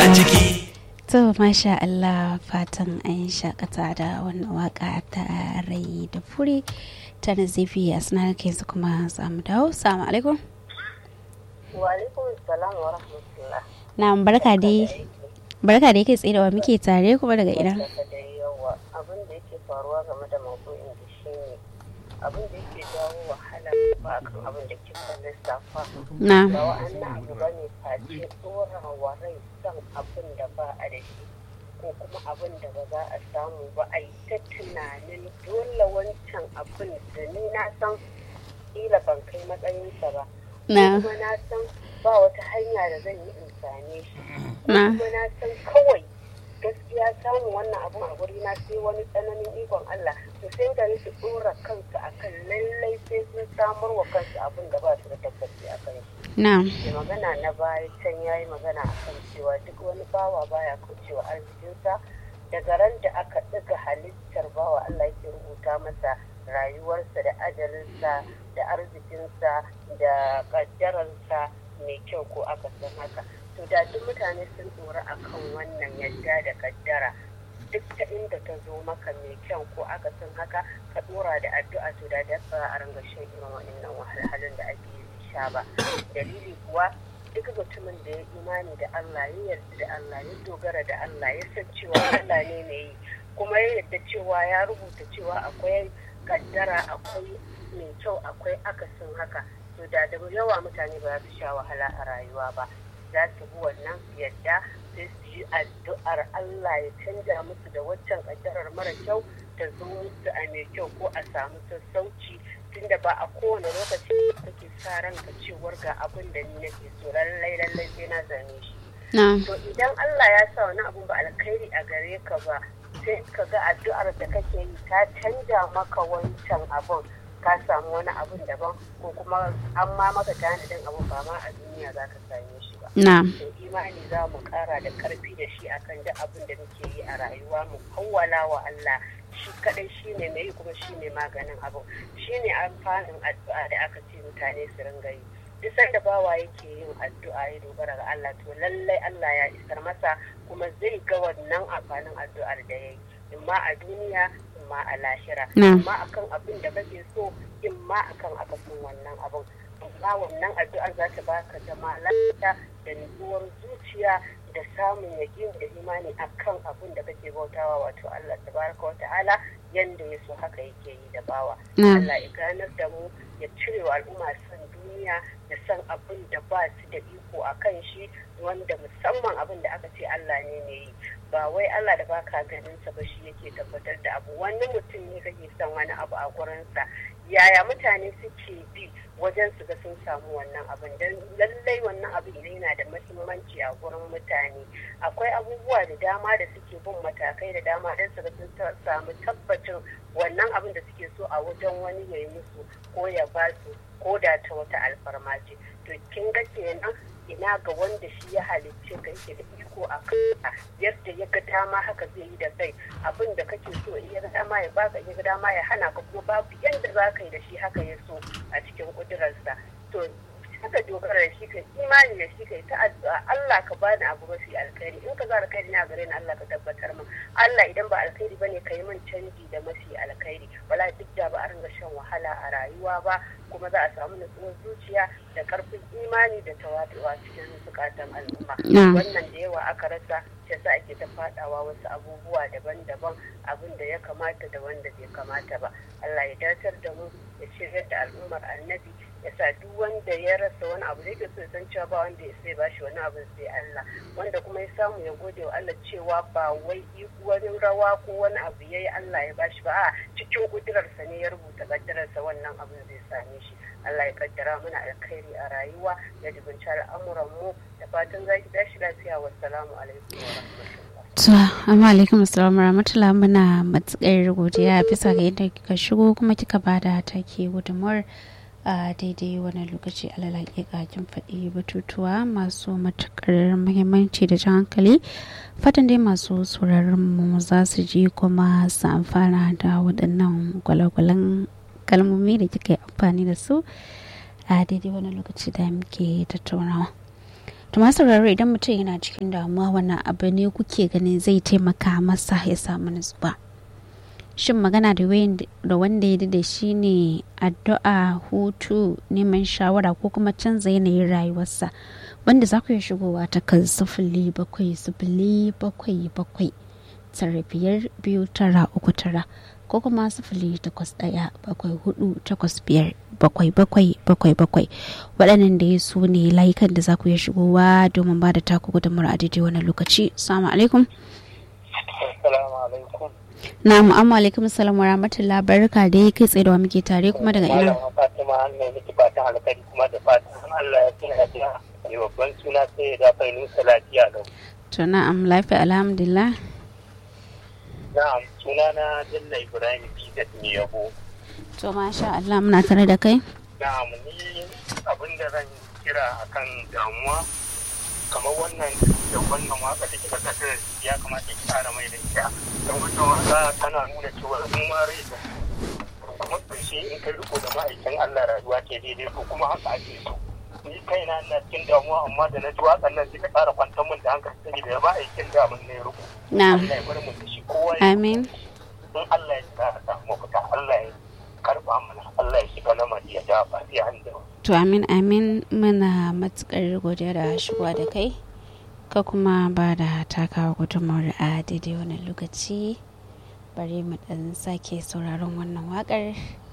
a ciki To masha Allah fatan an shakata da wannan waka ta rai da furi ta nazifi a sanar ke su kuma samu dawo. Salamu alaikum. Wa alaikum salam wa rahmatullah. Na barka dai. Barka da yake tsaye da wa muke tare kuma daga ina. Daga da yawa abin da yake faruwa game da maudu'in da shi ne abin da yake jawo wahala ba kan abin da kika lissafa. Na. Ba wa'annan abu ba ne face tsora wa rai son abin da ba a da shi ko kuma abin da ba za a samu ba a yi ta tunanin dole wancan abin da ni na san kila ban kai matsayinsa ba. Na. kuma na san ba wata hanya da zan yi in same shi Na. kuma na san kawai gaskiya samun wannan abun a guri na sai wani tsananin ikon Allah to sai gari su dora kansu akan lallai sai sun samar wa kansu abin da ba su da tabbaci a kan shi Na. mai magana na baya can ya yi magana akan cewa duk wani bawa baya kaucewa arzikinsa daga ran da aka ɗiga halittar bawa Allah yake rubuta masa rayuwarsa da ajalinsa da arzikinsa da ƙaddararsa mai kyau ko aka san haka to da duk mutane sun tsora akan wannan yadda da kaddara duk ta inda ta zo maka mai kyau ko aka san haka ka dora da addu'a to da da ba a ringa shan irin wa'annan wahalhalun da ake yi sha ba dalili kuwa duk mutumin da ya imani da Allah ya yarda da Allah ya dogara da Allah ya san cewa Allah ne mai yi kuma ya yarda cewa ya rubuta cewa akwai kaddara akwai mai kyau akwai akasin haka to da da yawa mutane ba za su sha wahala a rayuwa ba za su bi wannan su yadda sai su yi addu'ar Allah ya canja musu da waccan kaddarar mara kyau ta zo musu a mai kyau ko a samu sassauci tunda ba a kowane lokaci kake sa ranka cewar ga abin da ni nake so lallai lallai sai na zame shi Na. to idan Allah ya sa wani abun ba alkhairi a gare ka ba sai ka ga addu'ar da kake yi ta canja maka wancan abun ka samu wani abun daban ko kuma an ma maka tanadin abun ba ma a duniya za ka same shi ba Na. to imani za mu kara da karfi da shi akan duk abin da muke yi a rayuwa mu kawwala wa Allah shi kadai shi ne mai kuma shi ne maganin abu shi ne amfanin addu'a da aka ce mutane su ringa yi duk sanda bawa yake yin addu'a ya dogara ga Allah to lallai Allah ya isar masa kuma zai ga wannan amfanin addu'ar da ya yi imma a duniya imma a lahira Na. imma akan abin da kake so imma akan akasin wannan abin amma wannan addu'ar za ta baka zama lafiya da nutsuwar zuciya da samun yaƙin da imani akan abin da kake bautawa wato Allah tabaraka wa ta'ala yanda ya so haka yake yi da bawa Na. Allah ya ganar da mu ya cire wa al'umma san duniya da san abin da ba su da iko a kan shi wanda musamman abin da aka ce Allah ne ne yi ba wai Allah da baka ganin sa ba shi yake tabbatar da abu wani mutum ne kake son wani abu a gurinsa yaya mutane suke bi wajen su ga sun samu wannan abin don lallai wannan abin idan yana da mahimmanci a gurin mutane akwai abubuwa da dama da suke bin matakai da dama don su ga sun ta- samu tabbacin wannan abin da suke so a wajen wani ya yi musu ko ya ba su ko da ta wata alfarma ce to kin ga kenan ina ga wanda shi ya halicce ka yake da iko a kanka yadda ya ga dama haka zai yi da kai abin da kake so in ya ga dama ya baka in ya ga dama ya hana ka kuma babu yadda za ka yi da shi haka ya so a cikin kudurarsa to haka dogara da shi kai imani da shi kai ta addu'a Allah ka bani abu mafi alkhairi in ka ga alkhairi na gare ni Allah ka tabbatar min Allah idan ba alkhairi bane ka yi min canji da mafi alkhairi wala duk da ba a ringa shan wahala a rayuwa ba kuma za a samu nutsuwar zuciya da karfin imani da tawaduwa cikin zukatan al'umma Na. wannan da yawa aka rasa shi sa ake ta fadawa wasu abubuwa daban-daban abin da ya kamata da wanda bai kamata ba Allah ya dacar da mu ya shirya da al'ummar annabi ya sa duk wanda ya rasa wani abu da yake so ya san cewa ba wanda ya sai bashi wani abu sai Allah wanda kuma ya samu ya gode wa Allah cewa ba wai wani rawa ko wani abu yayi Allah ya bashi ba a cikin kudurarsa ne ya rubuta kaddararsa wannan abin zai same shi Allah ya kaddara mana alkhairi a rayuwa ya dubunci al'amuran mu da fatan za ki tashi lafiya wassalamu alaikum wa rahmatullah To, amma alaikum assalamu rahmatullah muna matukar godiya bisa ga yadda kika shigo kuma kika bada take gudunmuwar a daidai wani lokaci alal hakika kin faɗi batutuwa masu matukar muhimmanci da jan hankali fatan dai masu sauraron mu za su ji kuma su amfana da waɗannan gwalagwalan kalmomi da kika yi amfani da su a daidai wani lokaci da muke tattaunawa. to masu sauraro idan mutum yana cikin damuwa wannan abu ne kuke ganin zai taimaka masa ya samu nutsuwa shin magana da wanda ya da shi ne addu'a hutu neman shawara ko kuma canza yanayin rayuwarsa wanda za ku iya shigowa ta kan sifili bakwai sifili bakwai bakwai tara biyar biyu tara uku tara ko kuma sifili takwas ɗaya bakwai hudu takwas biyar bakwai bakwai bakwai bakwai waɗannan da ya su ne layukan da za ku iya shigowa domin ba da taku gudunmawar a daidai wani lokaci salamu alaikum na mu'amma alaikum salam wa rahmatullah barka da ya kai tsaye da muke tare kuma daga ina fatima ne miki fatan alkhairi kuma da fatan Allah ya tuna da ne babban suna sai da fa nusa lafiya lau to na'am lafiya alhamdulillah na'am suna na Jalla Ibrahim Bidat ne yabo to masha Allah muna tare da kai na'am ni abin da zan kira akan damuwa kamar wannan da wannan waka da kika kasar ya kamata ki tsara mai da ita don wannan waka tana nuna cewa in ma rai da kuma ƙarshe in kai riko da ma'aikin Allah rayuwa ke daidai ko kuma haka ake so ni kaina ina cikin damuwa amma da na ji waƙan nan sai ka ƙara kwantar min da hankali saboda ya ma'aikin da mun ne riko na'am Allah ya bar mu da shi kowa ya amin in Allah ya sa ta mafita Allah ya karba mana Allah ya shiga lamari ya dafa sai an da to amin amin muna matukar godiya da shigowa da kai ka kuma ba da takawa gudunmawar a daidai wannan lokaci bari mu dan sake sauraron wannan wakar